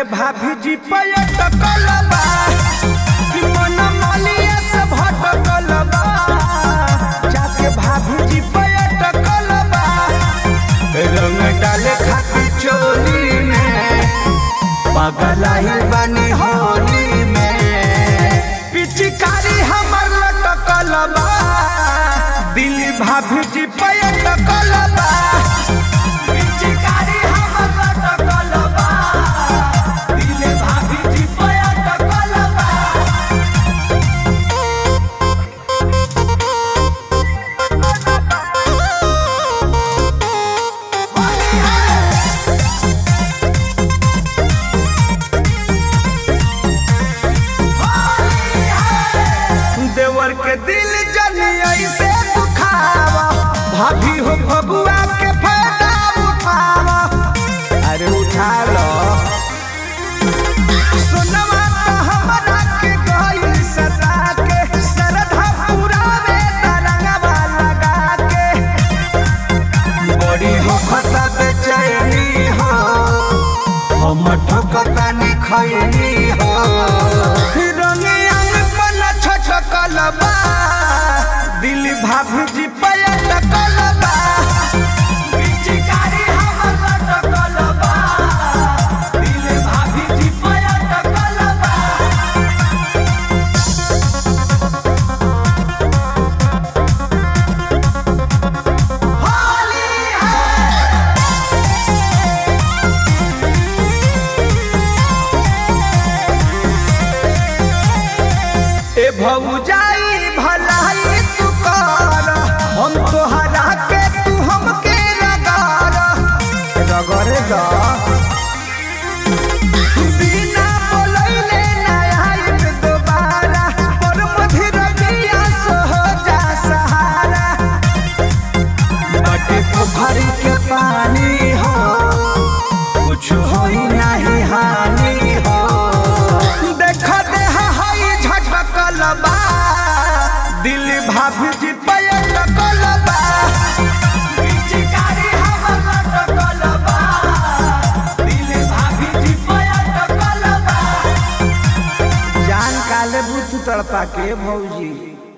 भाभी जी पयटकल बा कि मन मलिया से भटकल बा जाके भाभी जी पयटकल बा रंग डाले खातिर चोली में पगलाई बनी होली में पिचकारी हमर लटकल बा दिल भाभी जी पयटकल बा पिचकारी हमर लटकल बा दिल भाभी जी पयटकल बा देवर के दिल जली ऐसे दुखावा भाभी हो फगुआ के फायदा उठावा अरे उठा लो सोनवा तो हमरा के गइल सदा के सरधा पूरा में तरंगवा लगा के बड़ी हो खता बेचैनी हो हम ठोकता नि खैनी हो रंगियन पन छछकल बा दिल भाभी जी पयटकल बा पिचकारी हमर लटकल बा दिल भाभी जी पयटकल बा होली है ए भौजाई भलाई तू कर हम तोहरा के तू हमके रगार रगड़ दा बिना बोलैले ना आइब दोबारा पर मधिर बिया सह जा सहारा बटे पोखरी के पानी हो कुछ होई नहीं हानि हो देख दे हई झटकल बा दिल भाभी जी पयटकल बा पिचकारी हमर लटकल बा दिल भाभी जी पयटकल बा जान काले बुत तड़पा के भौजी